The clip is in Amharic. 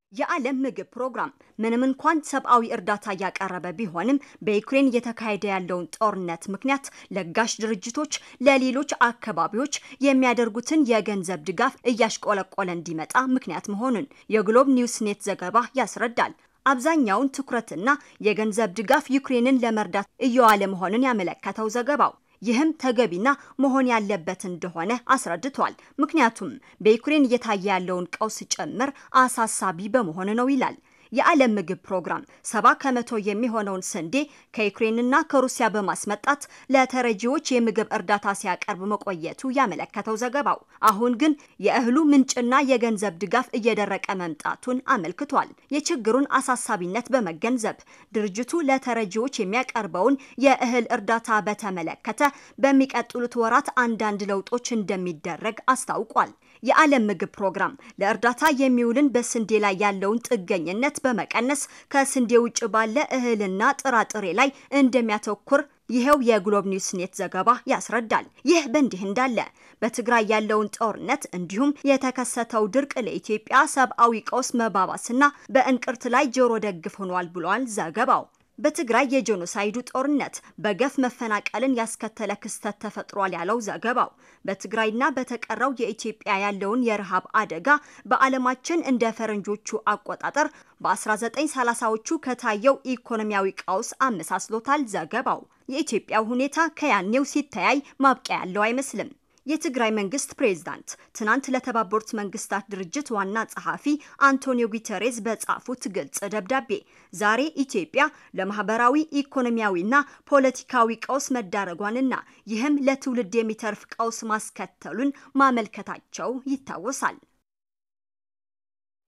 የዓለም ምግብ ፕሮግራም ምንም እንኳን ሰብአዊ እርዳታ እያቀረበ ቢሆንም በዩክሬን እየተካሄደ ያለውን ጦርነት ምክንያት ለጋሽ ድርጅቶች ለሌሎች አካባቢዎች የሚያደርጉትን የገንዘብ ድጋፍ እያሽቆለቆለ እንዲመጣ ምክንያት መሆኑን የግሎብ ኒውስ ኔት ዘገባ ያስረዳል። አብዛኛውን ትኩረትና የገንዘብ ድጋፍ ዩክሬንን ለመርዳት እየዋለ መሆኑን ያመለከተው ዘገባው ይህም ተገቢና መሆን ያለበት እንደሆነ አስረድቷል። ምክንያቱም በዩክሬን እየታየ ያለውን ቀውስ ጭምር አሳሳቢ በመሆኑ ነው ይላል። የዓለም ምግብ ፕሮግራም ሰባ ከመቶ የሚሆነውን ስንዴ ከዩክሬንና ከሩሲያ በማስመጣት ለተረጂዎች የምግብ እርዳታ ሲያቀርብ መቆየቱ ያመለከተው ዘገባው አሁን ግን የእህሉ ምንጭና የገንዘብ ድጋፍ እየደረቀ መምጣቱን አመልክቷል። የችግሩን አሳሳቢነት በመገንዘብ ድርጅቱ ለተረጂዎች የሚያቀርበውን የእህል እርዳታ በተመለከተ በሚቀጥሉት ወራት አንዳንድ ለውጦች እንደሚደረግ አስታውቋል። የዓለም ምግብ ፕሮግራም ለእርዳታ የሚውልን በስንዴ ላይ ያለውን ጥገኝነት በመቀነስ ከስንዴ ውጭ ባለ እህልና ጥራጥሬ ላይ እንደሚያተኩር ይኸው የግሎብ ኒውስ ኔት ዘገባ ያስረዳል። ይህ በእንዲህ እንዳለ በትግራይ ያለውን ጦርነት እንዲሁም የተከሰተው ድርቅ ለኢትዮጵያ ሰብአዊ ቀውስ መባባስና በእንቅርት ላይ ጆሮ ደግፍ ሆኗል ብሏል ዘገባው። በትግራይ የጄኖሳይዱ ጦርነት በገፍ መፈናቀልን ያስከተለ ክስተት ተፈጥሯል ያለው ዘገባው በትግራይና በተቀረው የኢትዮጵያ ያለውን የረሃብ አደጋ በዓለማችን እንደ ፈረንጆቹ አቆጣጠር በ1930ዎቹ ከታየው ኢኮኖሚያዊ ቀውስ አመሳስሎታል ዘገባው። የኢትዮጵያው ሁኔታ ከያኔው ሲተያይ ማብቂያ ያለው አይመስልም። የትግራይ መንግስት ፕሬዝዳንት ትናንት ለተባበሩት መንግስታት ድርጅት ዋና ጸሐፊ አንቶኒዮ ጉተሬዝ በጻፉት ግልጽ ደብዳቤ ዛሬ ኢትዮጵያ ለማህበራዊ ኢኮኖሚያዊና ፖለቲካዊ ቀውስ መዳረጓንና ይህም ለትውልድ የሚተርፍ ቀውስ ማስከተሉን ማመልከታቸው ይታወሳል።